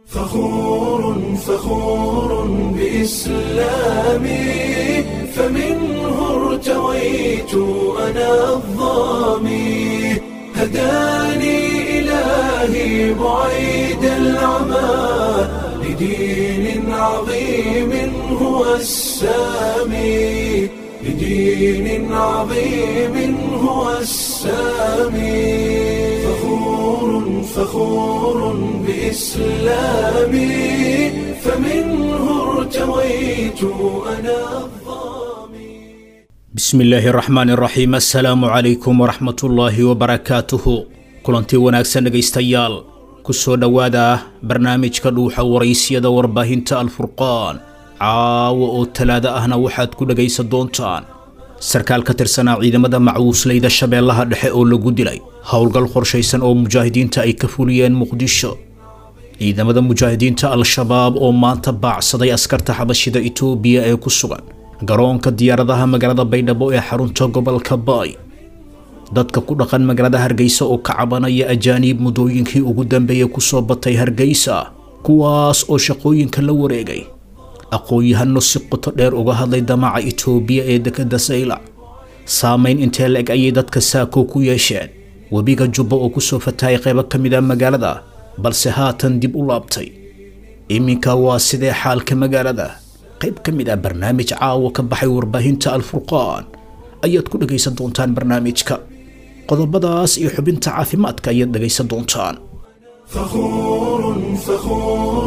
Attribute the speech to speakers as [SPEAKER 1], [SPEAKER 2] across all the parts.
[SPEAKER 1] فخور فخور بإسلامي فمنه ارتويت أنا الظامي هداني إلهي بعيد العمى لدين عظيم هو السامي لدين عظيم هو السامي فخور فخور بإسلامي فمنه ارتويت أنا الظامي
[SPEAKER 2] bismi illaahi araxmaan iraxiim assalaamu calaykum waraxmatullaahi wabarakaatuhu kulantii wanaagsan dhegaystayaal ku soo dhowaada barnaamijka dhuuxa waraysyada warbaahinta alfurqaan caawa oo talaado ahna waxaad ku dhegaysan doontaan sarkaal ka tirsanaa ciidamada macwuusleyda shabeellaha dhexe oo lagu dilay howlgal qorshaysan oo mujaahidiinta ay ka fuliyeen muqdisho ciidamada mujaahidiinta al-shabaab oo maanta baacsaday askarta xabashida itoobiya ee ku sugan garoonka diyaaradaha magaalada baydhabo ee xarunta gobolka baay dadka ku dhaqan magaalada hargeysa oo ka cabanaya ajaaniib muddooyinkii ugu dambeeyey kusoo batay hargeysa kuwaas oo shaqooyinka la wareegay aqoon-yahano si qoto dheer uga hadlay damaca itoobiya ee dekada saylac saamayn intee la-eg ayay dadka saako ku yeesheen webiga jubba oo kusoo fatahay qaybo ka mid a magaalada balse haatan dib u laabtay iminka waa sidee xaalka magaalada qayb ka mid ah barnaamij caawa ka baxay warbaahinta alfurqaan ayaad ku dhegaysan doontaan barnaamijka qodobadaas iyo xubinta caafimaadka ayaad dhegaysan doontaan
[SPEAKER 1] فخور فخور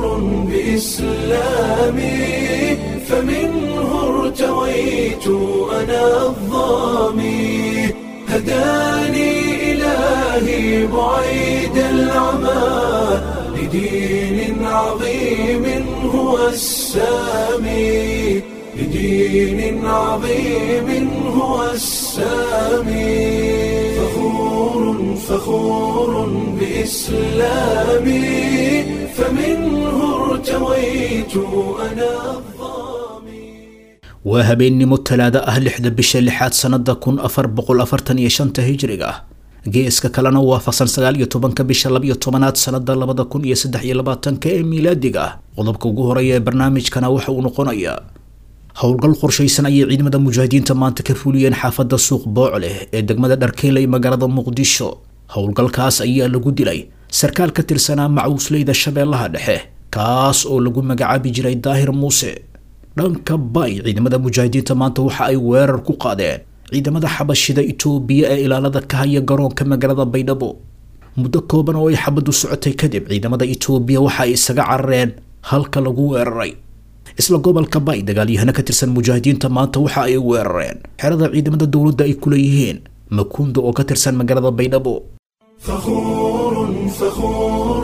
[SPEAKER 1] بإسلامي فمنه ارتويت أنا الظامي هداني إلهي بعيد العمى لدين عظيم هو السامي لدين عظيم هو السامي فخور فخور بإسلامي فمنه ارتويت أنا الظامي
[SPEAKER 2] waa habeennimo talaado ah lixda bisha lixaad sannada kun afar boqol afartan iyo shanta hijriga geeska kalena waafaqsan sagaal iyo tobanka bisha labiyo tobanaad sannada labada kun iyo saddex iyo labaatanka ee miilaadiga qodobka ugu horeeya ee barnaamijkana waxa uu noqonayaa howlgal qorshaysan ayay ciidamada mujaahidiinta maanta ka fuliyeen xaafadda suuq boocle ee degmada dharkeeley magaalada muqdisho howlgalkaas ayaa lagu dilay sarkaal ka tirsanaa macwuusleyda shabeellaha dhexe kaas oo lagu magacaabi jiray daahir muuse dhanka bay ciidamada mujaahidiinta maanta waxa ay weerar ku qaadeen ciidamada xabashida itoobiya ee ilaalada ka haya garoonka magaalada baydhabo muddo kooban oo ay xabaddu socotay kadib ciidamada itoobiya waxa ay isaga carareen halka lagu weeraray isla gobolka bay dagaalyahano ka tirsan mujaahidiinta maanta waxa ay weerareen xerada ciidamada dowladda ay ku leeyihiin makuunda oo ka tirsan magaalada baydhabo
[SPEAKER 1] فخور فخور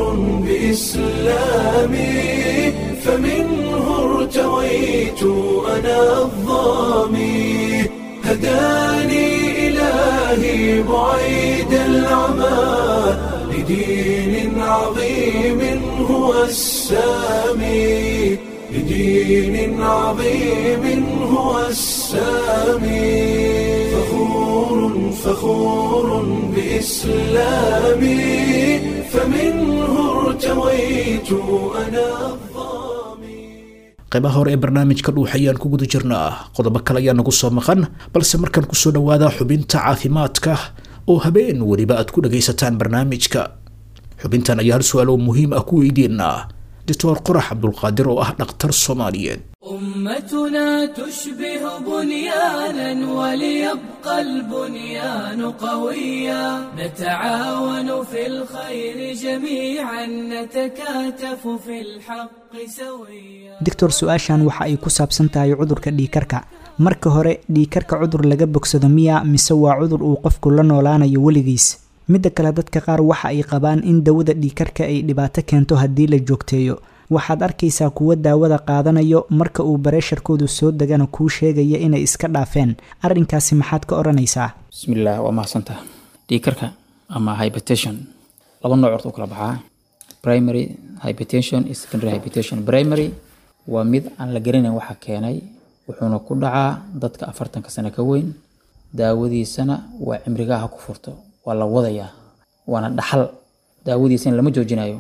[SPEAKER 1] بإسلامي فمنه ارتويت أنا الظامي هداني إلهي بعيد العمى لدين عظيم هو السامي لدين عظيم هو السامي فخور فخور بإسلامي فمنه ارتويت أنا الظامي
[SPEAKER 2] qaybaha hore ee barnaamijka dhuux ayaan ku guda jirnaa qodobo kale ayaa nagu soo maqan balse markaan kusoo dhawaada xubinta caafimaadka oo habeen weliba aad ku dhagaysataan barnaamijka xubintan ayaa hal su-aal oo muhiim ah ku weydiinaa doctor qorax cabdulqaadir oo ah dhakhtar soomaaliyeed
[SPEAKER 3] أمتنا تشبه بنيانا وليبقى البنيان قويا نتعاون في الخير جميعا نتكاتف في الحق سويا
[SPEAKER 4] doctor su-aashan waxa ay ku saabsan tahay cudurka dhiikarka marka hore dhiikarka cudur laga bogsado miya mise waa cudur uu qofku la noolaanayo weligiis midda kale dadka qaar waxa ay qabaan in dawada dhiikarka ay dhibaato keento haddii la joogteeyo waxaad arkaysaa kuwa daawada qaadanayo marka uu bareesharkoodu soo degana kuu sheegaya inay iska dhaafeen arrinkaasi maxaad ka odhanaysaa
[SPEAKER 5] bismillaah waa mahadsantaha dhiikarka ama hypertension laba nooc horta u kala baxaa primary hypertension iyo secondary hypertension primary waa mid aan la garanayn waxa keenay wuxuuna ku dhacaa dadka afartanka sano ka weyn daawadiisana waa cimrigaha ku furto waa la wadayaa waana dhaxal daawadiisana lama joojinayo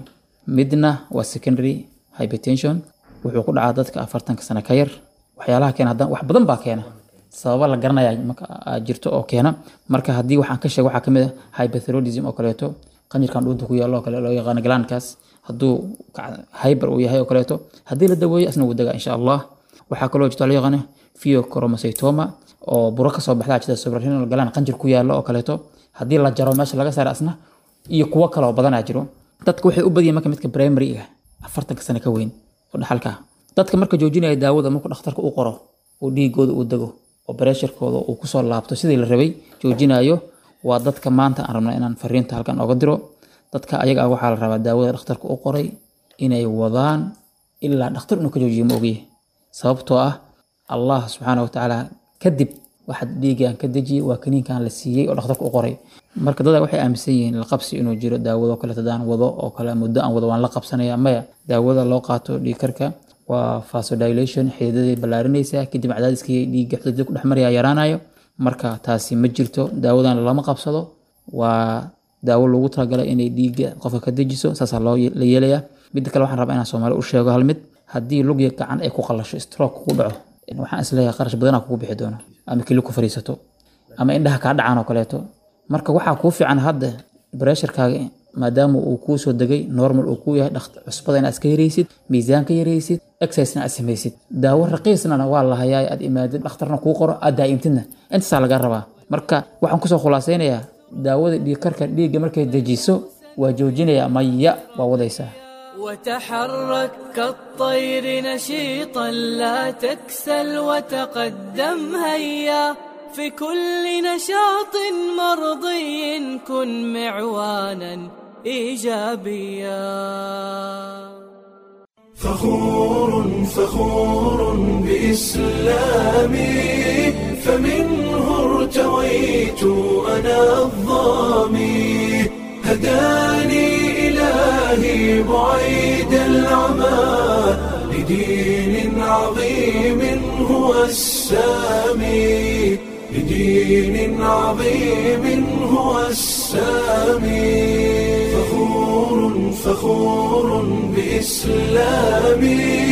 [SPEAKER 5] midna waa secondary hypertension wuxuu ku dhacaa dadka afartanka sano ka yar waxyaalaha keena haddana wax badan baa keena sababa la garanaya marka aa jirto oo keena marka haddii waxaan ka sheego waxaa kamid ah hyperthyroidism oo kaleeto qanjirkan dhuunta ku yaalo oo kale loo yaqaano galaankaas hadduu ka- hyper uu yahay oo kaleeto haddii la daweeyo asna wuu degaa insha allah waxaa kaloo jirta loo yaqaano pheochromocytoma oo buro kasoo baxdaa jirta suprarenal galaan qanjir ku yaalo oo kaleeto haddii la jaro meesha laga saaro asna iyo kuwo kale oo badanaa jiro dadka waxay u badiyeen marka midka primary-ga afartanka sano ka weyn oo dhaxalka ah dadka marka joojinaya daawada markuu dhakhtarka u qoro oo dhiigooda uu dego oo pressurekooda uu kusoo laabto sidii la rabay joojinayo waa dadka maanta aan rabna inaan fariinta halkan oga diro dadka ayaga ah waxaa la rabaa daawada dhakhtarka u qoray inay wadaan ilaa dhakhtar inuu ka joojiyo ma ogyahay sababtoo ah allah subxaana watacaala kadib waxaad dhiigaan ka dejiyey waa kaniinkan la siiyey oo dhakhtarka u qoray marka dada waxay aaminsan yihiin la qabsi inuu jiro daawado kale hadaan wado oo kale muddo aan wado waan la qabsanaya maya daawada loo qaato dhiigkarka waa vasodilation xididaday ballaarinaysaa kadib cadaadiskii dhiigga xididada ku dhex maraya yaraanayo marka taasi ma jirto daawadan lama qabsado waa daawo loogu talagalay inay dhiigga qofka ka dejiso saasaa loo ye- la yeelayaa midda kale waxaan rabaa inaan soomaali u sheego hal mid haddii lugya gacan ay ku qalasho stroke kugu dhaco waxaan isleeyahay qarash badanaa kugu bixi doono ama kili ku fadhiisato ama indhaha kaa dhacaan oo kaleeto marka waxaa kuu fiican hadda bresharkaaga maadaama uu kuu soo degay normal uu kuu yahay dhakht- cusbada inaad iska yaraysid miisaanka yaraysid exercisena aad samaysid daawo raqiisnana waa la hayaa aad imaadid dhakhtarna kuu qoro aad daa'imtidna intaasaa laga rabaa marka waxaan kusoo khulaasaynayaa daawada dhiigkarka dhiigga markay dejiso waa joojinaya maya waa wadaysaa
[SPEAKER 3] وتحرك كالطير نشيطا لا تكسل وتقدم هيا في كل نشاط مرضي كن معوانا ايجابيا
[SPEAKER 1] فخور فخور بإسلامي فمنه ارتويت أنا الظامي هداني إلهي بعيد العمى لدين عظيم هو السامي لدين عظيم هو السامي فخور فخور بإسلامي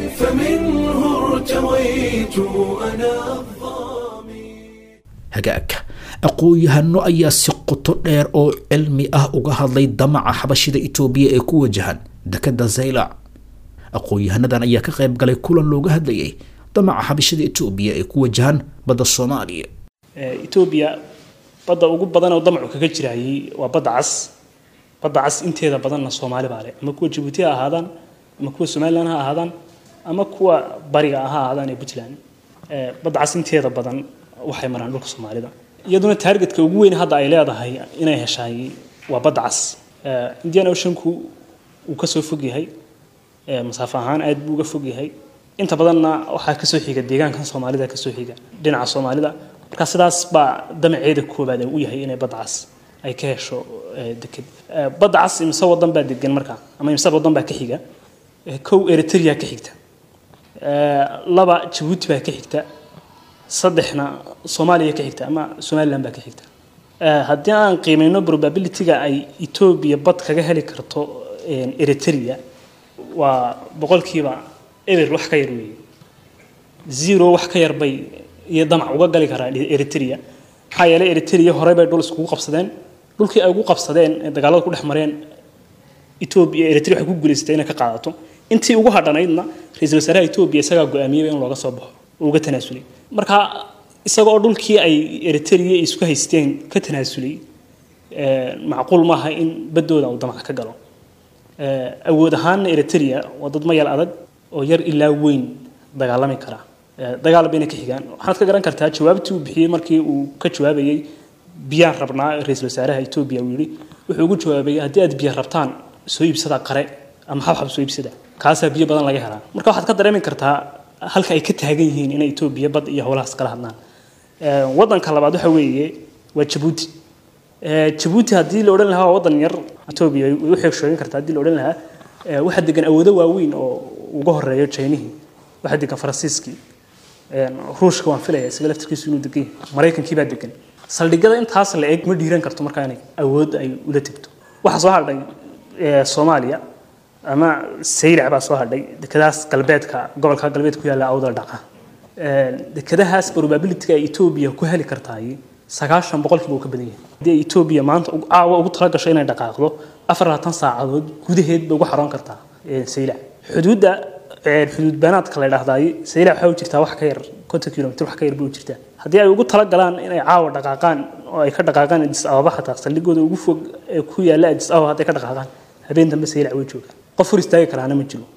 [SPEAKER 1] فمنه ارتويت أنا الظامي
[SPEAKER 2] hagaag aqoon-yahano ayaa si qoto dheer oo cilmi ah uga hadlay damaca xabashida itoobiya ee ku wajahan dekada zaylac aqoon-yahanadan ayaa ka qayb galay kulan looga hadlayay damaca xabashida itoobiya ee ku wajahan badda soomaaliya
[SPEAKER 6] Ee, Ethiopia badda ugu badan oo damacu kaga jirayay waa badda cas badda cas inteeda badanna Soomaali baa leh ama kuwa Djibouti ha ahaadaan ama kuwa Somaliland ha ahaadaan ama kuwa bariga ha ahaadaan ee Puntland Ee, badda cas inteeda badan waxay maraan dhulka Soomaalida iyaduna targetka ugu weyn hadda ay leedahay inay heshay waa badda cas Ee, Indian Oceanku uu ka soo fog yahay ee, masaafo ahaan aad buu uga fog yahay inta badanna waxaa kasoo xiga deegaankan soomaalida kasoo xiga dhinaca soomaalida marka sidaas baa damaceeda koobaad uu yahay inay badda cas ay ka hesho ee, deked Ee, badda cas imse wadan baa degan marka ama imse wadan baa ka xiga Ee, kow eritrea ka xigta Ee, laba jabuuti baa ka xigta saddexna soomaaliya ka xigta ama somaliland baa ka xigta Ee, haddii aan qiimeyno probability-ga ay etoobiya bad kaga heli karto een, eritrea waa boqolkiiba eber wax ka yar weeye zero wax ka yar bay iyo damac uga gali karaa eritrea maxaa yeelay eritrea horey bay dhul iskugu qabsadeen dhulkii ay ugu qabsadeen ee dagaalada ku dhex mareen etoobiya eritrea waxay ku guulaysatay inay ka qaadato intii ugu hadhanaydna ra-iisul wasaaraha etoobiya isagaa go-aamiyey in looga soo baxo oo uga tanaasulay marka isaga oo dhulkii ay eritrea isku haysteen ka tanaasulay ee, macquul maaha in baddooda uu damac ka galo Ee, awood ahaanna eritrea waa dad mayal adag oo yar ilaa weyn dagaalami kara Ee, dagaal bayna ka xigaan waxaad ka garan kartaa jawaabtii uu bixiyey markii uu ka jawaabayey biyaan rabnaa ra-iisul wasaaraha etoobiya uu yidhi wuxuu ugu jawaabayay haddii aad biyo rabtaan soo iibsada qare ama xabxab soo iibsada kaasaa biyo badan laga helaa marka waxaad ka dareemi kartaa halka ay ka taagan yihiin inay etoobiya bad iyo howlahaas kala hadlaan Ee, wadanka labaad waxa weeye waa jabuuti Ee, jabuuti haddii la odhan lahaa waa wadan yar etoobiya way u xeeg sheegin kartaa haddii la odhan lahaa ee, waxaa degan awoodo waaweyn oo uga horeeyo jaynihii waxaa degan faransiiskii Een, ruushka waan filaya isaga laftirkiisu inuu degan yahay maraykankii baa degan saldhigyada intaas la eg ma dhiiran karto markaa inay awood ay ula tegto waxaa soo hadhay ee, soomaaliya ama saylac baa soo hadhay dekedaas galbeedka gobolka galbeedka ku yaalla awdal dhaca dekedahaas probabilityga ay etoobiya ku heli kartaay sagaashan boqolkiiba uu ka badan yahay haddii ay etoobiya maanta caawa ugu tala gasho inay dhaqaaqdo afar labaatan saacadood gudaheed bay ugu xaroon kartaa saylac xuduudda xuduud baanaadka la dhahdaay saylac waxaa u jirtaa wax ka yar konton kilomitr wax ka yar bay u jirtaa haddii ay ugu tala galaan inay caawa dhaqaaqaan oo ay ka dhaqaaqaan adis ababa xataa saldhigooda ugu fog ee ku yaalla adis ababa hadday ka dhaqaaqaan habeen dambe saylac way joogaan qof hor istaagi karaana ma jiro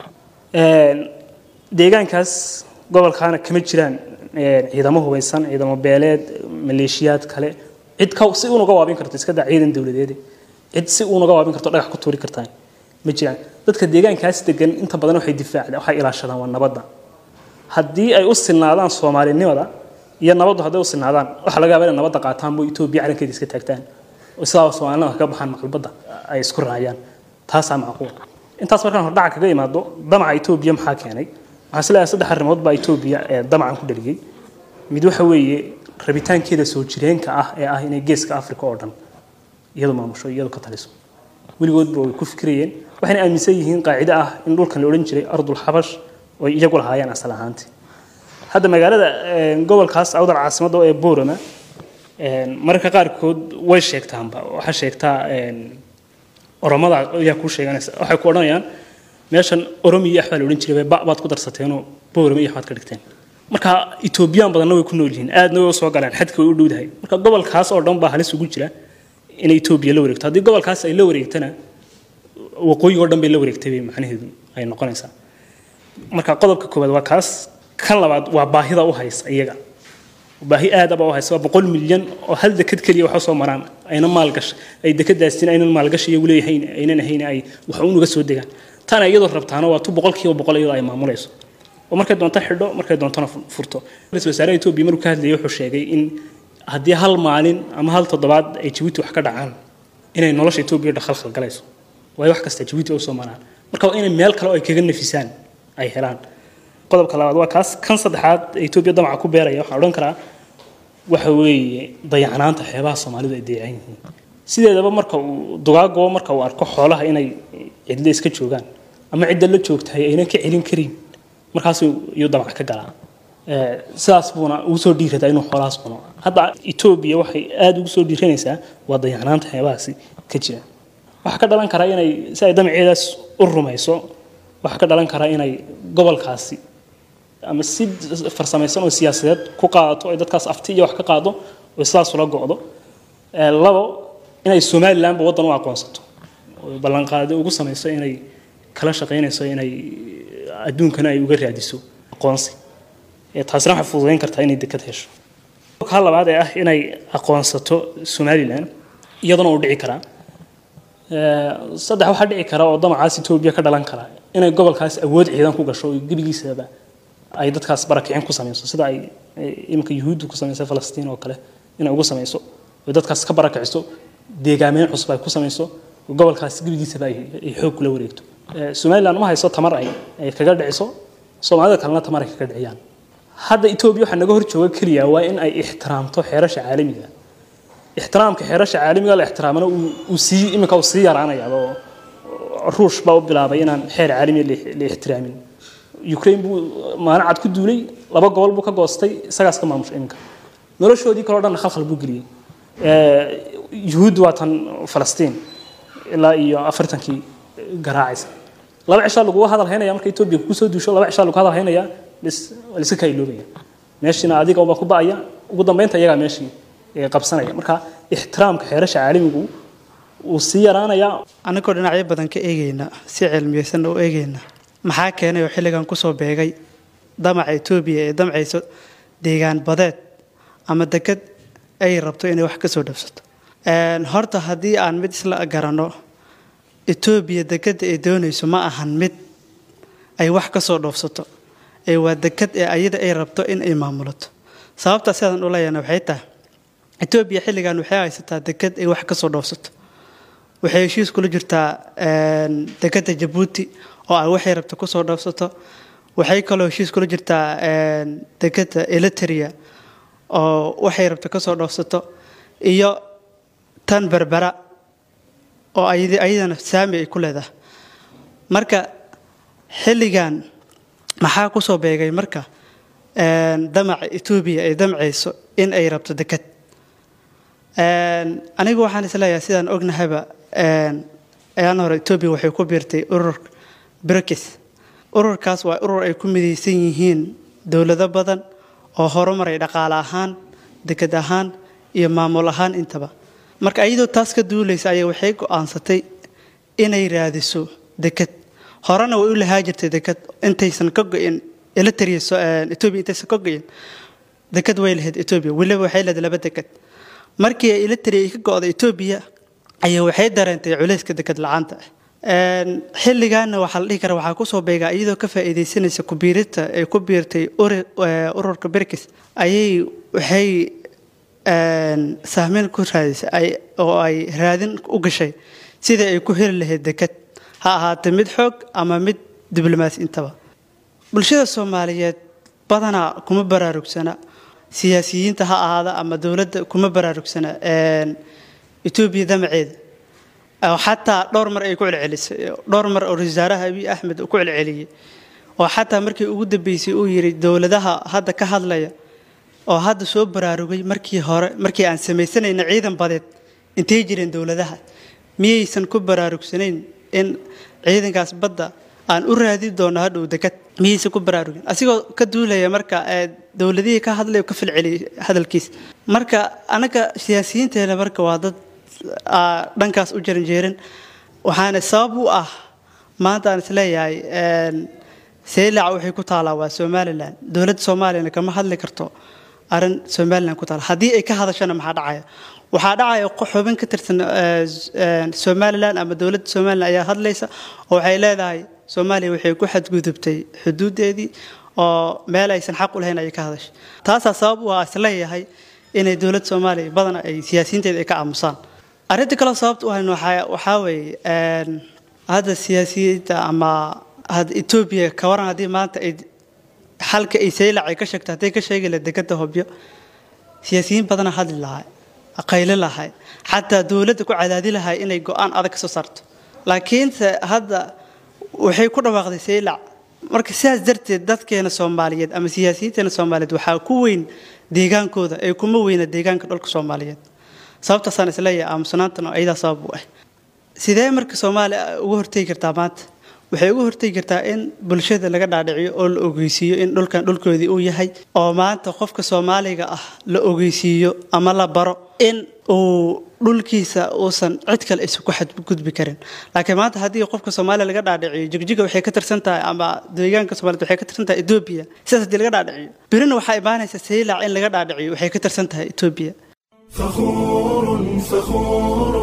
[SPEAKER 6] deegaankaas gobolkaana kama jiraan ciidamo hubeysan ciidamo beeleed maleeshiyaad kale cid ka si unaga waabin karto iska daa ciidan dowladeed cid si unaga waabin karto dhagax ku tuuri kartaa ma jiraan dadka deegaankaas degan inta badan waxay difaacdaan waxay ilaashadaan waa nabadda haddii ay u sinaadaan soomaalinimada iyo nabaddu hadday u sinaadaan waxa laga yaabaa inay nabadda qaataan boo etoobiya calankeeda iska taagtaan oo sidaa soomaalinimada kaga baxaan maqlbadda ay isku raacayaan taasaa macquul intaas markaan hordhaca kaga imaado damaca etoobiya maxaa keenay waxaan isleeyahay saddex arrimood baa etoobiya ee damacan ku dhaliyey mid waxa weeye rabitaankeeda soo jireenka ah ee ah inay geeska africa oo dhan iyadu maamusho iyadu ka taliso weligoodba way ku fikirayeen waxayna aaminsan yihiin qaacido ah in dhulkan la odhan jiray ardul xabash oo ay iyagu lahaayeen asal ahaantii hadda magaalada gobolkaas awdal caasimadda ee boorama mararka qaarkood way sheegtaanba waxaa sheegtaa oromada ayaa kuu sheeganaysa waxay ku odhanayaan meeshan oromiya iyo axbaa la odhan jiray ba baad ku darsateenoo boorama iyo axbaad ka dhigteen marka etoobiyaan badanna way ku nool yihiin aadna way soo galeen xadka way u dhowdahay marka gobolkaas oo dhan baa halis ugu jira inay etoobiya la wareegto haddii gobolkaas ay la wareegtana waqooyiga oo dhan bay la wareegtay bay macnaheedu ay noqonaysaa marka qodobka koowaad waa kaas kan labaad waa baahida u haysa iyaga baahi aadaba u haysa waa boqol milyan oo hal deked keliya waxa soo maraan ayna maalgash ay dekadaasina aynan maalgashi iyagu leeyahayn aynan ahayn ay wax unuga soo degaan tana iyadoo rabtaana waa tu boqolkiiba boqol iyadoo ay maamulayso oo markay doonto xidho markay doontona furto ra-iisul wasaaraha etoobiya markuu ka hadlayay wuxuu sheegay in haddii hal maalin ama hal toddobaad ay jabuuti wax ka dhacaan inay nolosha etoobiya dhakhalkhal galayso waayo wax kasta jabuuti u soo maraan marka waa inay meel kale oo ay kaga nafisaan ay helaan qodobka labaad waa kaas kan saddexaad ee etoobiya damaca ku beeraya waxaan odhan karaa waxa weeye dayacnaanta xeebaha soomaalidu ay dayacan yihiin sideedaba marka uu dugaago marka uu arko xoolaha inay cidlo iska joogaan ama cidda la joogtahay aynan ka celin karin markaasuu iyuu damac ka galaa sidaas buuna ugu soo dhiiradaa inuu xoolahaas cuno hadda etoobiya waxay aada ugu soo dhiiranaysaa waa dayacnaanta xeebahaasi ka jira waxaa ka dhalan karaa inay si ay damaceedaas u rumayso waxaa ka dhalan karaa inay gobolkaasi ama si farsamaysan oo siyaasadeed ku qaadato ay dadkaas afti iyo wax ka qaado oo sidaas ula go'do labo inay somalilandba waddan u aqoonsato oo ballanqaadi ugu samayso inay kala shaqaynayso inay adduunkana ay uga raadiso aqoonsi taasina waxay fududayn kartaa inay dekad hesho ka labaad ee ah inay aqoonsato somaliland iyaduna uu dhici karaa saddex waxaa dhici kara oo damacaas etoobiya ka dhalan kara inay gobolkaas awood ciidan ku gasho oo gebigiisaba ay dadkaas barakicin ku samayso sida ay iminka yuhuuddu ku samaysay falastiin oo kale inay ugu samayso oo dadkaas ka barakiciso deegaameyn cusub ay ku samayso oo gobolkaas gebigiisaba ay xoog kula wareegto somaliland ma hayso tamar ay ay kaga dhiciso soomaalida kalena tamar ay kaga dhiciyaan hadda etoobiya waxaa naga hor jooga keliya waa in ay ixtiraamto xeerasha caalamiga ixtiraamka xeerasha caalamiga la ixtiraamana uu sii iminka uu sii yaraanayaa oo ruush baa u bilaabay inaan xeer caalamiga la ixtiraamin ukraine buu maalin cad ku duulay laba gobol buu ka goostay isagaas ka maamusha iminka noloshoodii kaloo dhan khalkhal buu geliyey yuhuud waa tan falastiin ilaa iyo afartankii garaacaysa laba cishaa laguga hadal haynaya marka etoobiya kugu soo duusho laba cishaa lagu hadal haynaya bis waa la iska kailoobaya meeshiina adiga baa ku ba'aya ugu dambeynta iyagaa meeshii qabsanaya marka ixtiraamka xeerasha caalamigu wuu sii yaraanayaa
[SPEAKER 7] annagoo dhinacyo badan ka eegayna si cilmiyeysanna u eegayna maxaa keenay oo xilligan kusoo beegay damaca etoobiya ee damcayso deegaan badeed ama deked ay rabto inay wax ka soo dhabsato horta haddii aan mid isla garanno etoobiya dekeda ay doonayso ma ahan mid ay wax ka soo dhoofsato ee waa deked ee ayada ay rabto in ay maamulato sababtaa sidaan u leeyahna waxay tahay etoobiya xilligan waxay haysataa deked ay wax ka soo dhoofsato waxay heshiis kula jirtaa dekeda jabuuti oo ay waxay rabto kusoo dhoofsato waxay kaloo heshiis kula jirtaa dekeda eliteria oo waxay rabto kasoo dhoofsato iyo tan berbera oo ayadana saami ay ku leedahay marka xilligan maxaa kusoo beegay marka damaca etoobiya ay damcayso in ay rabto deked anigu waxaan isleeyahay sidaan ognahayba ayaan hore etoobiya waxay ku biirtay ururka brikis ururkaas waa urur ay ku midaysan yihiin dowlado badan oo horumaray dhaqaale ahaan deked ahaan iyo maamul ahaan intaba marka iyadoo taas ka duulaysa ayaa waxay go-aansatay inay raadiso deked horena way u lahaa jirtay deked intaysan ka go-in elatria etoobiya intaysan ka go-in deked way lahayd etoobiya weliba waxay leedahay laba deked markii ay elatria ka go-da etoobiya ayaa waxay dareentay culayska deked la-aanta ah xilligaana waxaa la dhihi karaa waxaa kusoo beegaa iyadoo ka faa'iidaysanaysa kubiirita ay ku biirtay ururka berkis ayay waxay sahmeyn ku raadisay oo ay raadin u gashay sidai ay ku heli lahayd deked ha ahaatee mid xoog ama mid diblomaasi intaba bulshada soomaaliyeed badanaa kuma baraarugsana siyaasiyiinta ha ahaada ama dowladda kuma baraarugsana etoobiya damaceeda xataa dhowr mar ay ku celcelisay dhowr mar oo wasaaraha abiy axmed ku celceliyey oo xataa markii ugu dambeysay uu yidhi dowladaha hadda ka hadlaya oo hadda soo baraarugay markii hore markii aan samaysanayna ciidan badeed intay jireen dowladaha miyaysan ku baraarugsanayn in ciidankaas badda aan u raadi doono hadhow dekad miyaysan ku baraarugin asigoo ka duulaya marka dowladihii ka hadlay ka filceliyay hadalkiis marka anaga siyaasiyiinteena marka waa dad dhankaas u jaranjeeran waxaana sabab u ah maanta aan isleeyahay seylac waxay ku taalaa waa somalilan dowladda soomaaliyana kama hadli karto arrin somalilan ku taala haddii ay ka hadashana maxaa dhacaya waxaa dhacaya xubin ka tirsan somalilan ama dowladda somalilan ayaa hadlaysa oo waxay leedahay soomaaliya waxay ku xadgudubtay xuduudeedii oo meel aysan xaq u lahayn ayay ka hadashay taasaa sabab u ah isleeyahay inay dowladda soomaaliya badana ay siyaasiyiinteeda ay ka aamusaan arrinta kaloo sababta u hayn waxaa weeye hadda siyaasiyiinta ama hadda etoobiya ka waran haddii maanta ay xalka ay saylac ay ka sheegto hadday ka sheegi lahayd dekada hobyo siyaasiyiin badana hadli lahay qayli lahay xataa dowladda ku cadaadi lahay inay go-aan adag ka soo saarto laakiinse hadda waxay ku dhawaaqday saylac marka sidaas darteed dadkeena soomaaliyeed ama siyaasiyiinteena soomaaliyeed waxaa ku weyn deegaankooda ee kuma weyna deegaanka dhulka soomaaliyeed sababtaasaan isleeyahay aamusnaantan oo ayadaa sabab u ah sidee marka soomaaliya uga hortegi kartaa maanta waxay uga hortegi kartaa in bulshada laga dhaadhiciyo oo la ogeysiiyo in dhulkan dhulkoodii uu yahay oo maanta qofka soomaaliga ah la ogeysiiyo ama la baro in uu dhulkiisa uusan cid kale isu ku xadgudbi karin laakiin maanta haddii qofka soomaaliya laga dhaadhiciyo jigjiga waxay ka tirsan tahay ama deegaanka soomaaliyed waxay ka tirsan tahay etoobiya sidaas haddii laga dhaadhiciyo birina waxaa imaanaysa saylac in laga dhaadhiciyo waxay ka tirsan tahay etoobiya
[SPEAKER 1] فخور فخور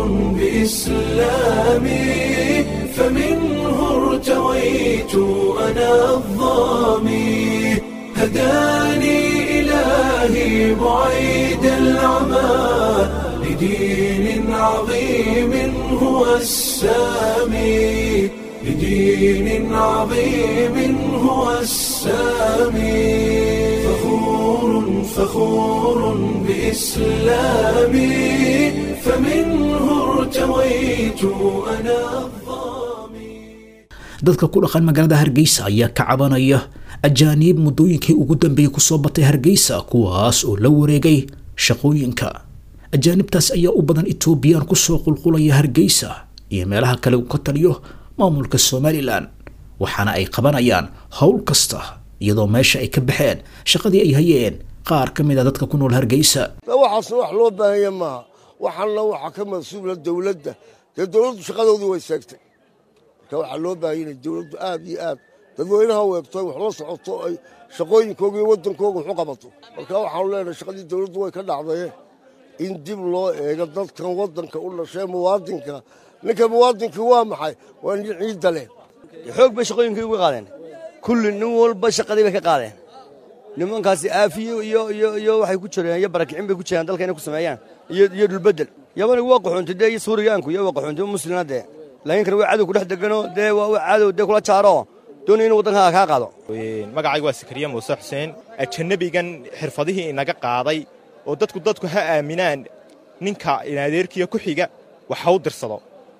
[SPEAKER 1] بإسلامي فمنه ارتويت أنا الظامي هداني إلهي بعيد العمى لدين عظيم هو السامي لدين عظيم هو السامي فخور فخور بإسلامي فمنه ارتويت أنا الظامي
[SPEAKER 2] dadka ku dhaqan magaalada hargeysa ayaa ka cabanaya ajaaniib muddooyinkii ugu dambeeyey kusoo batay hargeysa kuwaas oo la wareegay shaqooyinka ajaanibtaas ayaa u badan etoobiyaan kusoo qulqulaya hargeysa iyo meelaha kale uu ka taliyo maamulka somalilan waxaana ay qabanayaan howl kasta iyadoo meesha ay ka baxeen shaqadii ay hayeen qaar ka mid a dadka ku nool hargeysa
[SPEAKER 8] waxaasna wax loo baahanya maaha waxaana waxaa ka mas-uula dowladda dee dowladdu shaqadoodii way seegtay marka waxaa loo baahanya inay dowladdu aad iyo aad dadweynaha weegto wax la socoto ay shaqooyinkooga iyo waddankooga waxu qabato marka waxaanu leenahay shaqadii dowladdu way ka dhacdaye in dib loo eego dadkan waddanka u dhashee muwaadinka ninka muwaadinkii waa maxay waa nin ciidda leh
[SPEAKER 9] xoog bay shaqooyinkii uga qaadeen kulli nin walba shaqadii bay ka qaadeen nimankaasi aafiyo iyo iyo iyo waxay ku jireen iyo barakicin bay ku jireen dalka inay ku sameeyaan iyo iyo dhulbedel yabanigu waa qaxoonti dee iyo suuriyaanku iyo waa qaxoonti muslina dee laakiin kan waa cadow ku dhex degano dee waa waa cadow dee kula jaaro doonaya inuu waddanka kaa qaado
[SPEAKER 10] magacaygu waa sakariya muuse xuseen ajanabigan xirfadihii inaga qaaday oo dadku dadku ha aaminaan ninka inadeerkiya ku xiga wax ha u dirsado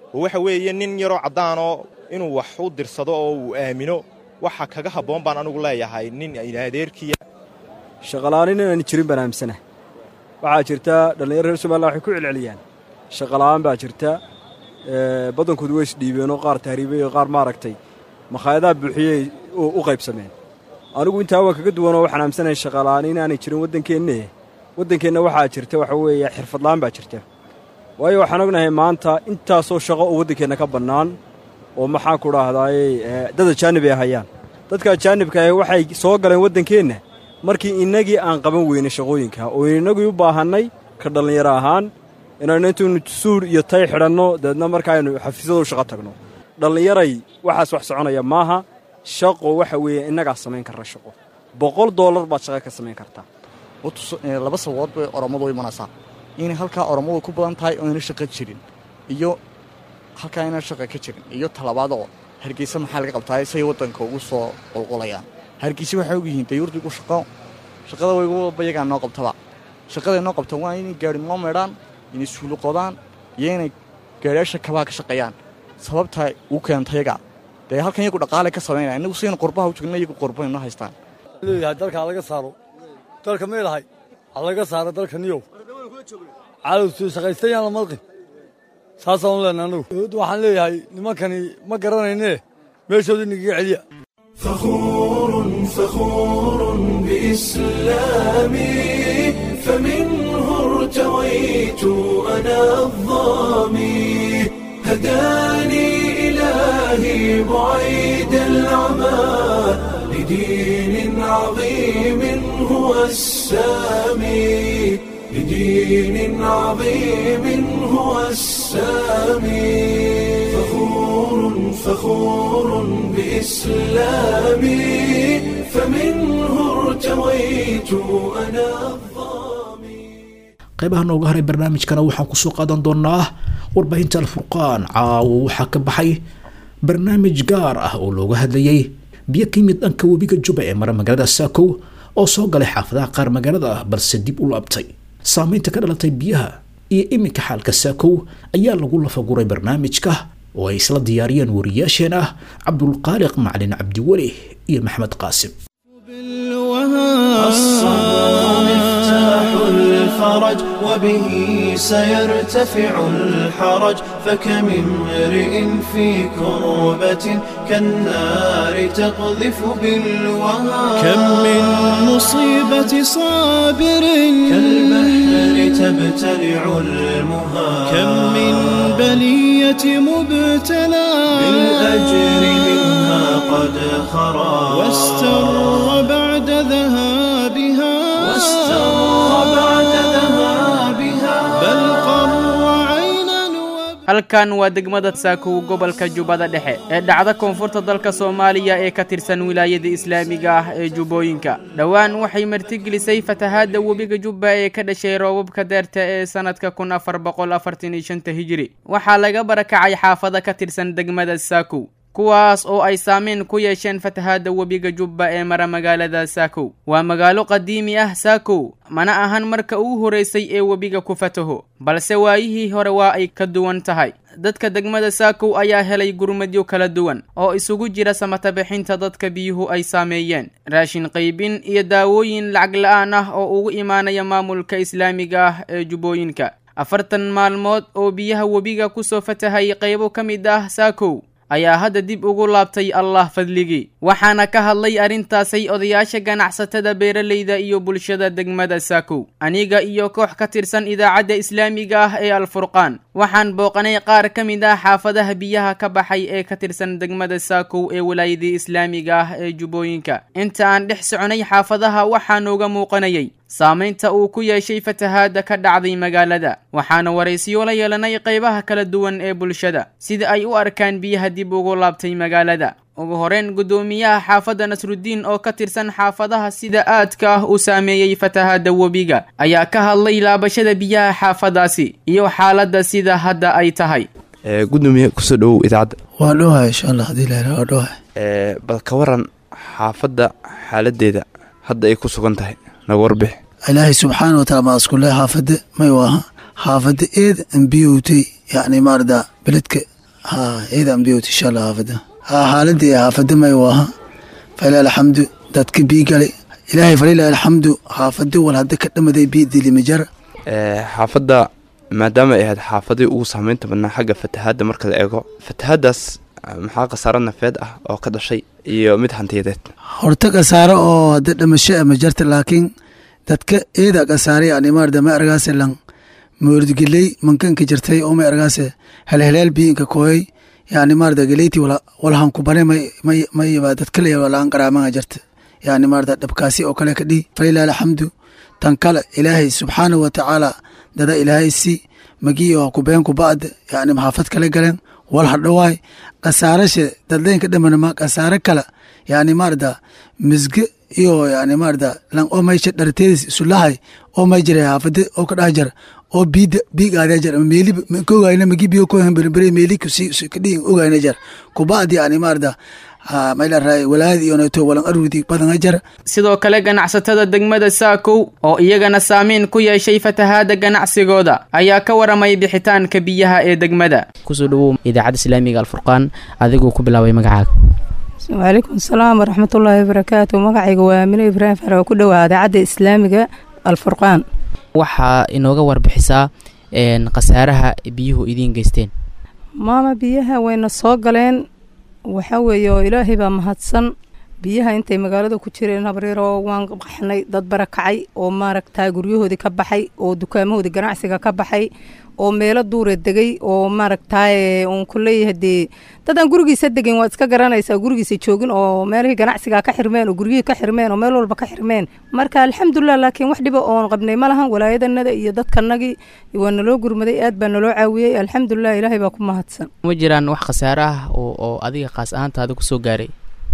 [SPEAKER 10] oo waxa weeye nin yaroo caddaanoo inuu wax u dirsado oo uu aamino waxa kaga habboon baan anugu leeyahay nin adeerkiya
[SPEAKER 11] shaqala'aanin inaan jirin baan aamsanahay waxaa jirta dhallinyaro reer somalilan waxay ku celceliyaan shaqala'aan baa jirta badankoodu way isdhiibeenoo qaar tahriibay oo qaar maaragtay makhaayadaha buuxiyey u qaybsameen anigu intaa waa kaga duwanoo waxaan aamsanahay shaqala'aan inaanay jirin waddankeenne waddankeenna waxaa jirta waxa weeye xirfadla'aan baa jirta waayo waxaan ognahay maanta intaasoo shaqo oo waddankeenna ka bannaan oo maxaan ku dhahdaayey dad ajaanib ay hayaan dadka ajaanibka ahi waxay soo galeen waddankeenna markii innagii aan qaban weynay shaqooyinka oo innagii u baahannay ka dhallinyaro ahaan inaynu intaynu suur iyo tay xidhanno dabeedna markaaynu xafiisyadu shaqo tagno dhallinyaray waxaas wax soconaya maaha shaqo waxa weeye innagaa samayn karra shaqo boqol dollar baad shaqo ka samayn kartaa
[SPEAKER 12] laba sababood bay orommadu u imanaysaa inay halkaa orommadu ku badan tahay oo ayna shaqo jirin iyo halkaa inaan shaqa ka jirin iyo talabaadoo hargeysa maxaa laga qabtaa say waddanka ugu soo qulqulayaan hargeysa waxay og yihiin dayuurdigu shaqo shaqada waygu walba iyagaa noo qabtaba shaqaday noo qabtaan waa inay gaari noo meedhaan inay suulu qodaan iyo inay gaariyaasha kabaa ka shaqeeyaan sababta uu keenta yaga dee halkan iyagu dhaqaale ka samaynaya innagu saynu qurbaha u joogna iyagu qurba noo haystaan
[SPEAKER 13] leeyahay dalka halaga saaro dalka meelahay halaga saaro dalka niyow cadowtu shaqaystayaan la malqin saasaan leenahay annagu waxaan leeyahay nimankani ma garanayne meeshooda inaga celiya
[SPEAKER 1] فخور فخور بإسلامي فمنه ارتويت أنا الظامي هداني إلهي بعيد العمى لدين عظيم هو السامي لدين عظيم هو السامي فخور فخور بإسلامي فمنه ارتويت أنا
[SPEAKER 2] qaybaha nooga haray barnaamijkana waxaan kusoo qaadan doonaa warbaahinta alfurqaan caawo waxaa ka baxay barnaamij gaar ah oo looga hadlayay biyo ka yimid dhanka webiga juba ee mara magaalada saakow oo soo galay xaafadaha qaar magaalada ah balse dib u laabtay saameynta ka dhalatay biyaha iyo iminka xaalka saakow ayaa lagu lafaguray barnaamijka oo ay isla diyaariyeen wariyaasheen ah cabdulqaaliq macalin cabdiweli iyo maxmed qaasim
[SPEAKER 1] الصبر مفتاح الفرج وبه سيرتفع الحرج فكم امرئ في كربة كالنار تقذف بالوهى
[SPEAKER 14] كم من مصيبة صابر
[SPEAKER 1] كالبحر تبتلع المها
[SPEAKER 14] كم من بلية مبتلى
[SPEAKER 1] بالأجر منها قد خرى
[SPEAKER 14] واستر بعد ذهابها
[SPEAKER 1] واستر بعد ذهابها
[SPEAKER 14] بل قر عينا
[SPEAKER 15] halkan waa degmada saakow gobolka jubbada dhexe ee dhacda koonfurta dalka soomaaliya ee ka tirsan wilaayada islaamiga ah ee jubbooyinka dhowaan waxay martigelisay fatahaadda webiga jubba ee ka dhashay roobabka deerta ee sanadka kun afar boqol afartan iyo shanta hijiri waxaa laga barakacay xaafada ka tirsan degmada saakow kuwaas oo ay saameyn ku yeesheen fatahaadda webiga jubba ee mara magaalada saakow waa magaalo qadiimi ah saakow mana ahan marka ugu horeysay ee webiga ku fataho balse waayihii hore waa ay ka duwan tahay dadka degmada saakow ayaa helay gurmadyo kala duwan oo isugu jira samatabixinta dadka biyuhu ay saameeyeen raashin qaybin iyo daawooyin lacag la-aan ah oo ugu imaanaya maamulka islaamiga ah ee jubbooyinka afartan maalmood oo biyaha webiga kusoo fatahay qaybo ka mid ah saakow ayaa hadda dib ugu laabtay allah fadligii waxaana ka hadlay arrintaasay odayaasha ganacsatada beeralayda iyo bulshada degmada saakow aniga iyo koox ka tirsan idaacadda islaamiga ah ee alfurqaan waxaan booqanay qaar ka mid ah xaafadaha biyaha ka baxay ee ka tirsan degmada saakow ee walaayadii islaamiga ah ee jubbooyinka inta aan dhex soconay xaafadaha waxaa nooga muuqanayay saamaynta uu ku yeeshay fatahaadda ka dhacday magaalada waxaana waraysiyo la yeelanay qaybaha kala duwan ee bulshada sida ay u arkaan biyaha dib ugu laabtay magaalada ugu horeyn guddoomiyaha xaafadda nasrudiin oo ka tirsan xaafadaha sida aadka ah u saameeyey fatahaadda webiga ayaa ka hadlay laabashada biyaha xaafadaasi iyo xaaladda sida hadda ay tahay
[SPEAKER 16] gudoomiye kusoo dhowow idaacadda
[SPEAKER 17] waa dhowahay insha allah hadii la waa dhowahay
[SPEAKER 16] bal ka waran xaafadda xaaladeeda hadda ay ku sugan tahay naga warbix
[SPEAKER 17] ilaahay subxaana wataala maa iskule xaafadda may waaha xaafadda eed ambiyowtay yacni maarada beledka ha ciidan biyot insha allah xaafada ha xaaladii xaafada may waaha falilah alxamdu dadka bii galay ilaahay falilah alxamdu xaafadi wal hadda ka dhamaday bii dilimajar
[SPEAKER 16] xaafadda maadaama ay ahayd xaafadii ugu saameynta badnaa xagga fatahaadda marka la eego fatahaaddaas maxaa khasaaro nafeed ah oo ka dhashay iyo mid hantiyadeed
[SPEAKER 17] horta khasaaro oo hadda dhamasho ma jarta laakiin dadka eeda khasaare yani maarda ma argaase lan moordgeley mankanka jirtay oo ma argaase helheleel biinka kooyay yani maarda geleyti walhan kubane mayba dadkale walaan qaraamanga jirta yani maarda dhabkaasi oo kale ka dhihi falilah alxamdu tan kale ilaahay subxaanahu watacaala dada ilaahay si magiyo kubeen kuba'd yani maxaafad kale galeen wal hadhowaay khasaarashe dadleynka dhamanama khasaare kale yani maarda misge iyo yani maarda lan oo maysha dharteedis isulahay oo may jira haafade oo ka dhax jar oo biida biigaada jar meeli kogayna magi biyo ko hambere meeli kusi kadhi ogayna jar kuba'd yani maarda
[SPEAKER 15] sidoo kale ganacsatada degmada saakow oo iyagana saamiin ku yeeshay fatahaada ganacsigooda ayaa ka waramay bixitaanka biyaha ee degmada
[SPEAKER 18] kusoo dhawow idaacadda islaamiga alfurqaan adigoo ku bilaabay magacaaga
[SPEAKER 19] wacalaykum asalaam waraxmatullaahi wabarakaatu magacayga waa amine ibraahim far oo ku dhowaa idaacadda islaamiga alfurqaan
[SPEAKER 18] waxaa inooga warbixisaa khasaaraha biyuhu idiin geysteen
[SPEAKER 19] maama biyaha wayna soo galeen waxaa weeye oo ilaahay baa mahadsan biyaha intay magaalada ku jireen habriiroo waan qaxnay dad barakacay oo maaragtaa guryahoodii ka baxay oo dukaamahoodii ganacsiga ka baxay oo meelo duura degay oo maaragtaaye uun ku leeyahay dee dadaan gurigiisa degin waad iska garanaysaa gurigiisa joogin oo meelihii ganacsiga ka xirmeen oo guryihii ka xirmeen oo meel walba ka xirmeen marka alxamdulilah laakiin wax dhiba oon qabnay ma lahan walaayadanada iyo dadkanagii waa naloo gurmaday aad baa naloo caawiyey alxamdulilah ilaahay baa ku mahadsan
[SPEAKER 18] ma jiraan wax khasaare ah oo adiga khaas ahaantaada kusoo gaaray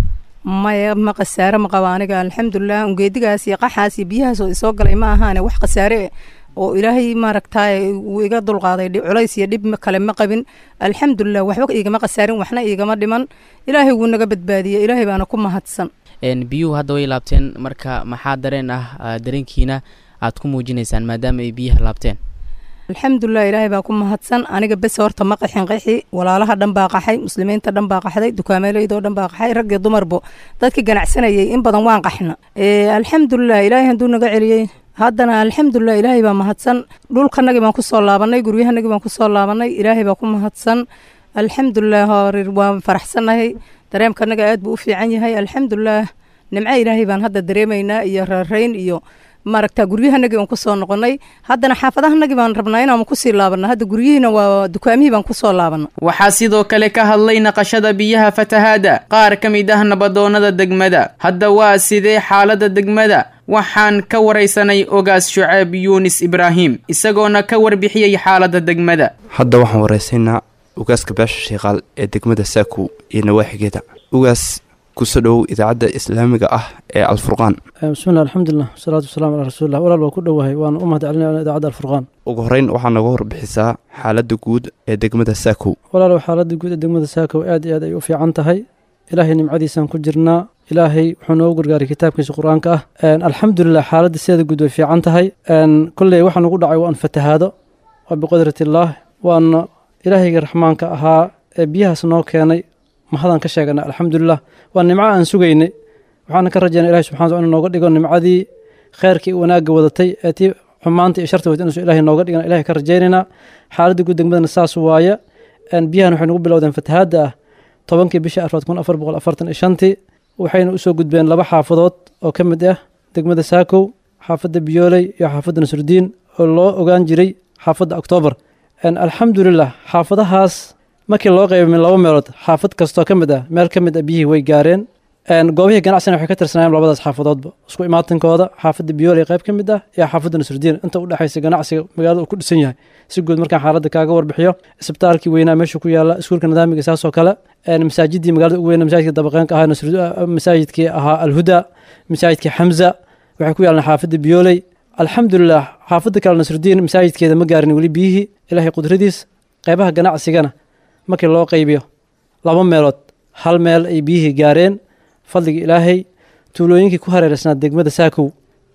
[SPEAKER 19] maya ma khasaare ma qaba aniga alxamdulilah ungeedigaas iyo qaxaas iyo biyahaas oo isoo galay ma ahaane wax khasaare oo ilaahay maaragtaay wuu iga dulqaaday culays iyo dhib kale ma qabin alxamdulilah waxba igama khasaarin waxna igama dhiman ilaahay wuu naga badbaadiyey ilaahay baana ku mahadsan
[SPEAKER 18] biyuhu hadda way laabteen marka maxaa dareen ah dareenkiina aad ku muujinaysaan maadaama ay biyaha laabteen
[SPEAKER 19] alxamdulilah ilaahay baa ku mahadsan aniga bes horta ma qaxin qaxi walaalaha dhan baa qaxay muslimiinta dhan baa qaxday dukaameeleydoo dhan baa qaxay rag iyo dumarbo dadkii ganacsanayay in badan waan qaxna alxamdulilah ilaahay hadduu naga celiyey haddana alxamdulilah ilaahay baa mahadsan dhulkanagii baan kusoo laabanay guryahanagii baan kusoo laabanay ilaahay baa ku mahadsan alxamdulilah horir waan faraxsannahay dareemkanaga aad buu u fiican yahay alxamdulilah nimco ilaahay baan hadda dareemaynaa iyo raarayn iyo maaragta guryahanagii baan kusoo noqonay haddana xaafadahanagii baan rabnaa inaan kusii laabana hadda guryihiina waa dukaamihii baan kusoo laabana
[SPEAKER 15] waxaa sidoo kale ka hadlay naqashada biyaha fatahaada qaar ka mid ah nabadoonnada degmada hadda waa sidee xaaladda degmada waxaan ka waraysanay ogaas shuceeb yuunis ibraahim isagoona ka warbixiyey xaaladda degmada
[SPEAKER 16] hadda waxaan waraysaynaa ugaaska beesha shiikaal ee degmada saakow iyo nawaaxigeeda ugaas kusoo dhowow idaacadda islaamiga ah ee alfurqaan
[SPEAKER 20] bismillah alxamdulilah wasalaatu wasalamu calaa rasuulillah walaal waa ku dhowahay waana u mahad celinaya idaacadda alfurqaan
[SPEAKER 16] ugu horreyn waxaa nooga warbixisaa xaaladda guud ee degmada saakow
[SPEAKER 20] walaalow xaaladda guud ee degmada saakow aad iyo aad ay u fiican tahay ilaahay nimcadiisaan ku jirnaa ilaahay wuxuu noogu gargaaray kitaabkiisa qur-aanka ah alxamdulilah xaaladda sideeda guud way fiican tahay kolley waxaa nagu dhacay waan fatahaado waa biqudratillaah waana ilaahayga raxmaanka ahaa ee biyahaas noo keenay mahadaan ka sheegana alxamdulilah waa nimco aan sugaynay waxaana ka rajaynaa ilahi subxana wataala inu nooga dhigo nimcadii kheyrkii wanaagga wadatay ee tii xumaanta iyo sharta wadatay inuusan ilahay nooga dhigan ilahay ka rajaynaynaa xaaladda guud degmadana saas waaya biyahan waxay nagu bilowdeen fatahaadda ah tobankii bishii afraad kun afar boqol afartan iyo shantii waxayna usoo gudbeen laba xaafadood oo ka mid ah degmada saakow xaafadda biyooley iyo xaafadda nasrudiin oo loo ogaan jiray xaafadda oktoobar alxamdulilah xaafadahaas markii loo qeybay min laba meelood xaafad kastoo ka mid ah meel ka mid ah biyihii way gaareen goobihii ganacsigana waxay ka tirsanayeen labadaas xaafadoodba isku imaatankooda xaafadda biyooley qayb ka mid ah iyo xaafadda nasrudiin inta u dhexaysa ganacsiga magaalada uu ku dhisan yahay si guud markaan xaaladda kaaga warbixiyo isbitaalkii weynaa meesha ku yaala iskuulka nidaamiga saasoo kale masaajidii magaalada ugu weyna masaajidka dabaqeenka ahaa masaajidkii ahaa alhuda masaajidkii xamza waxay ku yaalaan xaafadda biyooley alxamdulilah xaafadda kale nasrudiin masaajidkeeda ma gaarin weli biyihii ilaahay qudradiis qaybaha ganacsigana markii loo qaybiyo laba meelood hal meel ay biyihii gaareen fadliga ilaahay tuulooyinkii ku hareereysnaa degmada saakow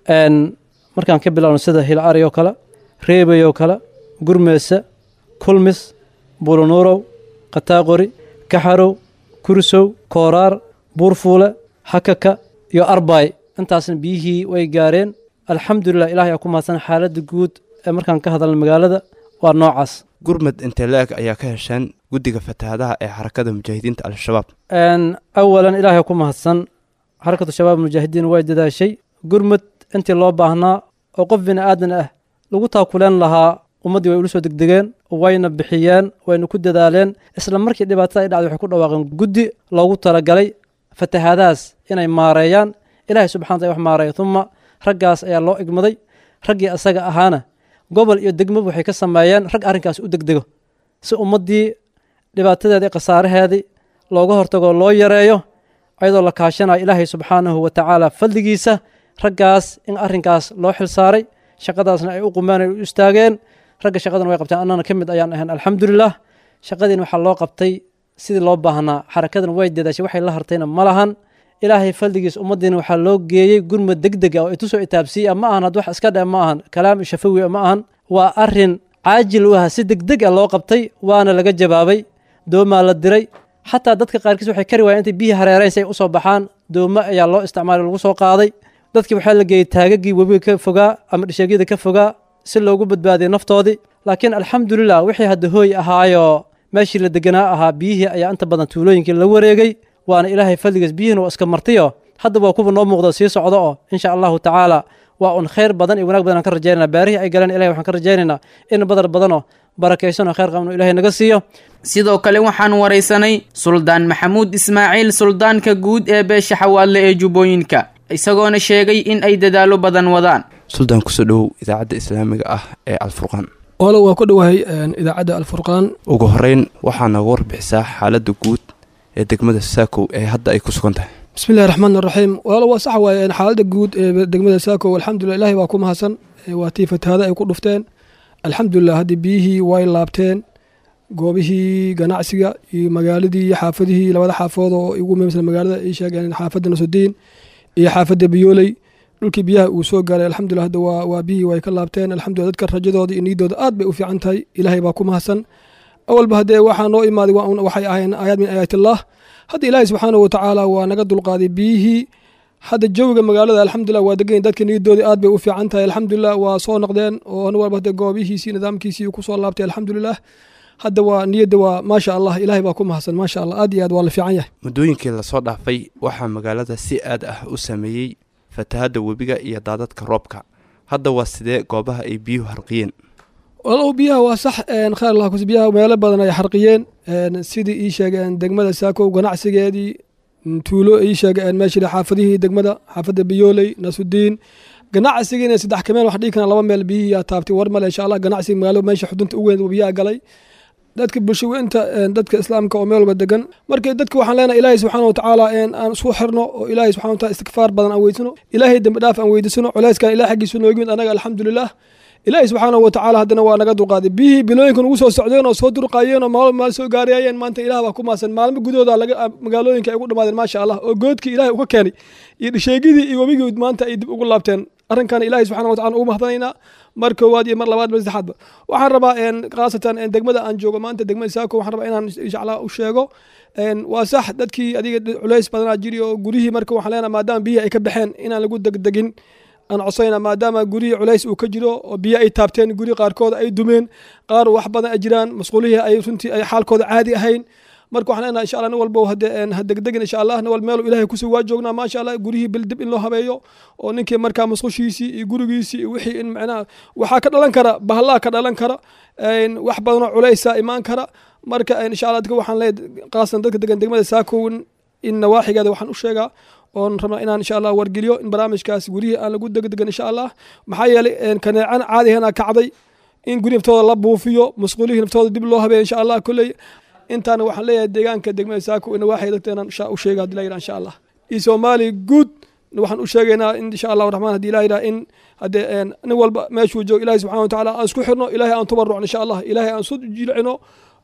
[SPEAKER 20] markaan ka bilowno sida hilari oo kale reebay oo kale gurmeese kulmis buulanuurow qataaqori kaxarow kursow kooraar buurfuule hakaka iyo arbaay intaasna biyihii way gaareen alxamdulilah ilahay aa ku mahadsan xaaladda guud ee markaan ka hadalna magaalada waa noocaas
[SPEAKER 16] gurmad intee la-eg ayaa ka hesheen guddiga fatahaadaha ee xarakada mujaahidiinta al-shabaab
[SPEAKER 20] awalan ilaahay ku mahadsan xarakatu shabaab mujaahidiin way dadaashay gurmud intii loo baahnaa oo qof bini aadan ah lagu taakuleen lahaa ummaddii way ula soo degdegeen wayna bixiyeen wayna ku dadaaleen isla markii dhibaatada ay dhacday waxay ku dhawaaqeen guddi loogu talagalay fatahaadahaas inay maareeyaan ilaahay subxana wataala wax maareeya uma raggaas ayaa loo igmaday raggii asaga ahaana gobol iyo degmaba waxay ka sameeyeen rag arrinkaas u degdego si ummaddii dhibaatadeedii khasaaraheedii looga hortago loo yareeyo ayadoo la kaashanayo ilaahay subxaanahu wa tacaala fadligiisa raggaas in arrinkaas loo xilsaaray shaqadaasna ay u qumeen ay u istaageen ragga shaqadana way qabteen annana ka mid ayaan ahayn alxamdulilah shaqadiina waxaa loo qabtay sidii loo baahnaa xarakadan way dadaashay waxay la hartayna ma lahan ilaahay faldigiis ummaddiina waxaa loo geeyey gurmad deg deg ah oo itusoo itaabsiiya ma ahan had wax iska dhe ma ahan kalaam shafawi ma ahan waa arrin caajil u ah si deg deg ah loo qabtay waana laga jawaabay doomaa la diray xataa dadka qaarkiis waxay kari waayeen intay biyihii hareerayn si ay usoo baxaan dooma ayaa loo isticmaalay lagu soo qaaday dadkii waxaa la geeyey taagagii webiga ka fogaa ama dhisheegyada ka fogaa si loogu badbaadiyay naftoodii laakiin alxamdulilah wixii hadda hooy ahaayoo meeshii la deganaa ahaa biyihii ayaa inta badan tuulooyinkii la wareegay waana ilaahay fadligiis biyihiina waa iska martiyo hadda waa kuwa noo muuqda sii socdo oo insha allahu tacaala waa un khayr badan iyo wanaag badan aan ka rajaynana baarihii ay galeen ilahay waxaan ka rajaynaynaa in badar badanoo barakaysanoo khayr qabno ilahay naga siiyo
[SPEAKER 15] sidoo kale waxaan waraysanay suldaan maxamuud ismaaciil suldaanka guud ee beesha xawaadle ee jubbooyinka isagoona sheegay in ay dadaallo badan wadaan
[SPEAKER 16] suldaan kusoo dhowow idaacadda islaamiga ah ee alfurqaan
[SPEAKER 21] walo waa ku dhowahay idaacadda alfurqaan
[SPEAKER 16] ugu horeyn waxaa nooga warbixisaa xaaladda guud ee degmada saakow ee hadda ay ku sugan tahay
[SPEAKER 21] bismillahi raxmaan raxiim walo waa sax waaye xaaladda guud ee degmada saakow alxamdulilah ilahay baa ku mahadsan waa tii fatahaada ay ku dhufteen alxamdulilah haddii biyihii way laabteen goobihii ganacsiga iyo magaaladii iyo xaafadihii labada xaafood oo ugu muhiimsan magaalada ay sheegeen xaafadda nasudiin iyo xaafadda biyooley dhulkii biyaha uu soo gaaray alxamdulilah hadda waa waa biyihii way ka laabteen alxamdulilah dadka rajadooda iyo niidooda aad bay u fiican tahay ilaahay baa ku mahadsan awalba haddee waxaa noo imaaday waxay ahayeen aayaad min aayaatillaah hadda ilaahay subxaanahu watacaala waa naga dulqaaday biyihii hadda jawiga magaalada alxamdulilah waa degan dadka niyadoodii aad bay u fiican tahay alxamdulilah waa soo noqdeen oo nin walba hadda goobihiisii nidaamkiisii ku soo laabtay alxamdulilah hadda waa niyadda waa maasha allah ilaahay baa ku mahadsan maasha allah aad iyo aad waa la fiican yahay
[SPEAKER 16] muddooyinkii lasoo dhaafay waxaa magaalada si aad ah u sameeyey fatahadda webiga iyo daadadka roobka hadda waa sidee goobaha ay biyuhu harqiyeen
[SPEAKER 21] walow biyaha waa sax khayr allah kus biyaha meelo badan ay xarqiyeen sidii ii sheegeen degmada saakow ganacsigeedii tuulo ii sheegeen meeshii xaafadihii degmada xaafadda biyooley nasudiin ganacsigiina saddex kameen wax dhigi karaan laba meel biyihii yaa taabtay war male insha allah ganacsiga magaalo meesha xudunta u weyn biyaha galay dadka bulshaweynta dadka islaamka oo meel walba degan marka dadka waxaan leenahay ilaahay subxaana watacaala aan isku xirno oo ilaahay subxana wataala istikfaar badan aan weydsano ilaahay dembi dhaaf aan weydiisano culeyskan ilaah xaggiisu nooga yimid anaga alxamdulilah ilaahay subxaanahu watacaala haddana waa naga dulqaaday biyihii bilooyinka nugu soo socdeen oo soo durqaayeen oo maalmo maal soo gaarayeen maanta ilaah baa ku maasan maalmo gudahooda laga magaalooyinka ay ugu dhamaadeen maasha allah oo goodkii ilaahay uga keenay iyo dhisheegidii iyo webigii maanta ay dib ugu laabteen arrinkan ilaahay subxana watacala ugu mahadanaynaa mar koowaad iyo mar labaad mar saddexaadba waxaan rabaa khaasatan degmada aan joogo maanta degmada saako waxaan rabaa inaan inshallah u sheego waa sax dadkii adiga culays badanaa jiri oo gurihii marka waxaan leenahay maadaama biyihii ay ka baxeen inaan lagu degdegin aan codsayna maadaama gurihii culays uu ka jiro oo biyo ay taabteen guri qaarkood ay dumeen qaar wax badan ay jiraan masquulihii ay runtii ay xaalkooda caadi ahayn marka waxaan leenahay insha allah nin walba ha degdegin insha allah nin walba meel ilaahay kusoo waa joognaa maasha allah gurihii bildib in loo habeeyo oo ninkii markaa masqushiisii iyo gurigiisii iyo wixii in macnaha waxaa ka dhalan kara bahalaa ka dhalan kara wax badanoo culaysa imaan kara marka insha allah dadka waxaan leeyahay qaasan dadka degan degmada saakown in nawaaxigeeda waxaan u sheegaa oon rabnaa inaan insha allah wargeliyo in barnaamijkaas gurihii aan lagu degdegan insha allah maxaa yeelay kaneecan caadihana kacday in guri naftooda la buufiyo masquulihii naftooda dib loo habeeyo insha allah kolley intaana waxaan leeyahay deegaanka degmada saako ina waxay dadkeenan u sheega hadii la yidhaha insha allah iyo soomaali guud waxaan u sheegaynaa in insha allahu raxmaan hadii ilaha yidhaha in haddee nin walba meeshuu joogo ilahi subxana watacaala aan isku xirno ilahay aan tubarucno insha allah ilahay aan su jilcino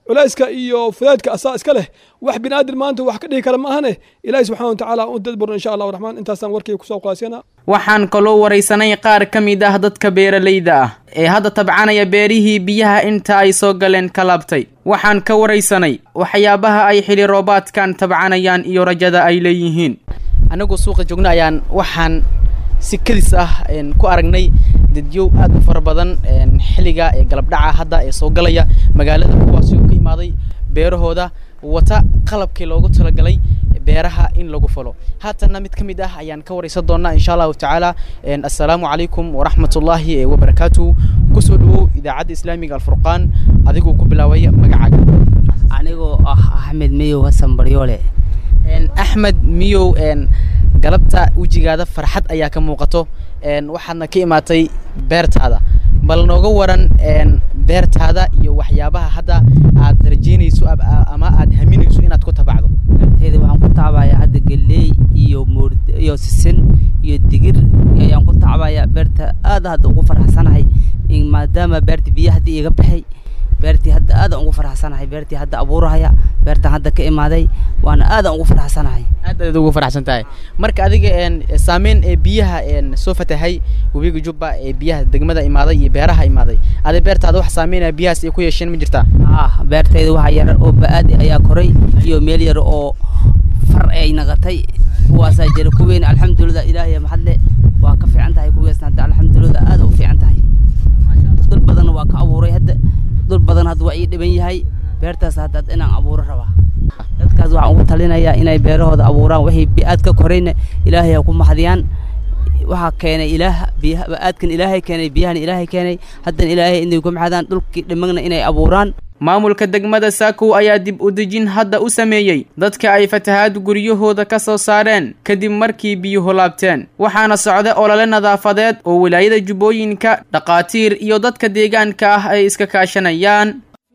[SPEAKER 21] culayska iyo fudeedka asaa iska leh wax binaadir maanta wax ka dhihi kara ma ahane ilaahi subxana wa tacaala u dadburno insha allahu raxmaan intaasaan warkii kusoo qulaasiyana
[SPEAKER 15] waxaan kaloo waraysanay qaar ka mid ah dadka beeralayda ah ee hadda tabcanaya beerihii biyaha inta ay soo galeen ka laabtay waxaan ka waraysanay waxyaabaha ay xili roobaadkan tabcanayaan iyo rajada ay leeyihiin
[SPEAKER 18] anagoo suuqa joogna ayaan waxaan si kadis ah ku aragnay dadyow aad u fara badan xilliga ee galabdhaca hadda ee soo galaya magaalada kuwaasi oo ka imaaday beerahooda wata qalabkii loogu talagalay beeraha in lagu falo haatanna mid ka mid ah ayaan ka waraysan doonaa insha allahu tacaala assalaamu calaykum waraxmatullaahi wabarakaatuhu kusoo dhawow idaacadda islaamiga alfurqaan adiguu ku bilaabay magacaaga
[SPEAKER 4] anigoo ah axmed miyow hasan baryoole
[SPEAKER 18] axmed miyow galabta wejigaada farxad ayaa ka muuqato waxaadna ka imaatay beertaada bal nooga waran beertaada iyo waxyaabaha hadda aad rajeynayso ama aad haminayso inaad ku tabacdo
[SPEAKER 4] beertayda waxaan ku tacbayaa hadda galley iyo moord iyo sisin iyo digir ayaan ku tacbayaa beerta aad hadda ugu faraxsanahay maadaama beerta biyo hadda iiga baxay beertii hadda aadan ugu faraxsanahay beertii hadda abuurahaya beertan hadda ka imaaday waana aadan ugu faraxsanahay
[SPEAKER 18] aad aad ugu faraxsan tahay marka adiga saameyn ee biyaha soo fatahay webiga jubba ee biyaha degmada imaaday iyo beeraha imaaday adi beertaada wax saameynaya biyahaas ay ku yeesheen ma jirtaa
[SPEAKER 4] ah beertayda waxa yar oo ba-aadi ayaa koray iyo meel yar oo far ay naqatay kuwaasaa jira kuweyn alxamdulilah ilaahay maxadle waa ka fiican tahay kuweesna hadda alxamdulilah aad u fiican tahay dul badanna waa ka abuuray hadda dul badan hadda waa ii dhiban yahay beertaas hadda inaan abuuro rabaa dadkaas waxaan ugu talinayaa inay beerahooda abuuraan wixii bi-aad ka korayna ilaahay ha ku maxdiyaan waxaa keenay ilaah biyaha ba-aadkan ilaahay keenay biyahana ilaahay keenay haddana ilaahay inay ku maxdaan dhulkii dhimagna inay abuuraan
[SPEAKER 15] maamulka degmada saakow ayaa dib u dejin hadda u sameeyey dadka ay fatahaad guryahooda ka soo saareen kadib markii biyuhu laabteen waxaana socda olole nadaafadeed oo wilaayada jubbooyinka dhakhaatiir iyo dadka deegaanka ah ay iska kaashanayaan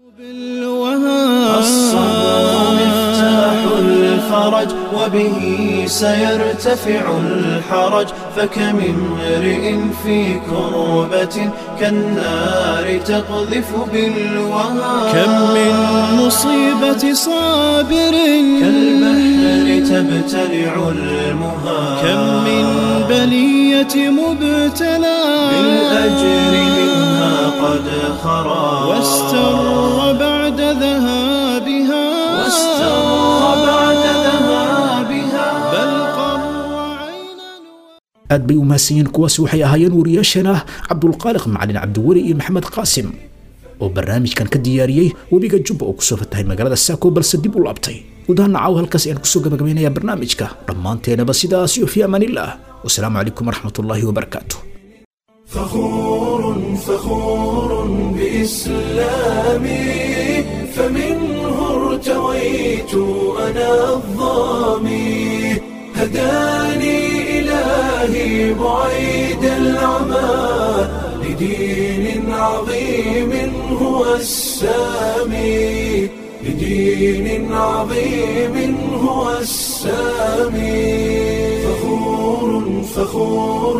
[SPEAKER 1] الفرج وبه سيرتفع الحرج فكم امرئ في كربة كالنار تقذف بالوهى
[SPEAKER 14] كم من مصيبة صابر
[SPEAKER 1] كالبحر تبتلع المها
[SPEAKER 14] كم من بلية مبتلى
[SPEAKER 1] بالأجر منها قد خرى
[SPEAKER 14] واستر بعد ذهابها
[SPEAKER 1] واستر بعد ذهابها
[SPEAKER 14] بل قر
[SPEAKER 2] aad bay u mahadsanyiin kuwaasi waxay ahaayeen wariyaasheena cabdulqaaliq macalin cabdiweli iyo maxamed qaasim oo barnaamijkan ka diyaariyey webiga jubba oo kusoo fatahay magaalada saako balse dib u laabtay gudaha nacaw halkaas ayaan kusoo gabagabaynayaa barnaamijka dhammaanteenaba sidaas iyo fi amaanillaah wasalaamu calaykum waraxmatullaahi wabarakaatu
[SPEAKER 1] فخور فخور بإسلامي فمنه ارتويت أنا الظامي هداني إلهي بعيد العمى لدين عظيم هو السامي لدين عظيم هو السامي فخور فخور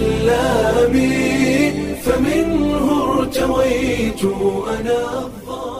[SPEAKER 1] بإسلامي فمنه ارتويت أنا الظالم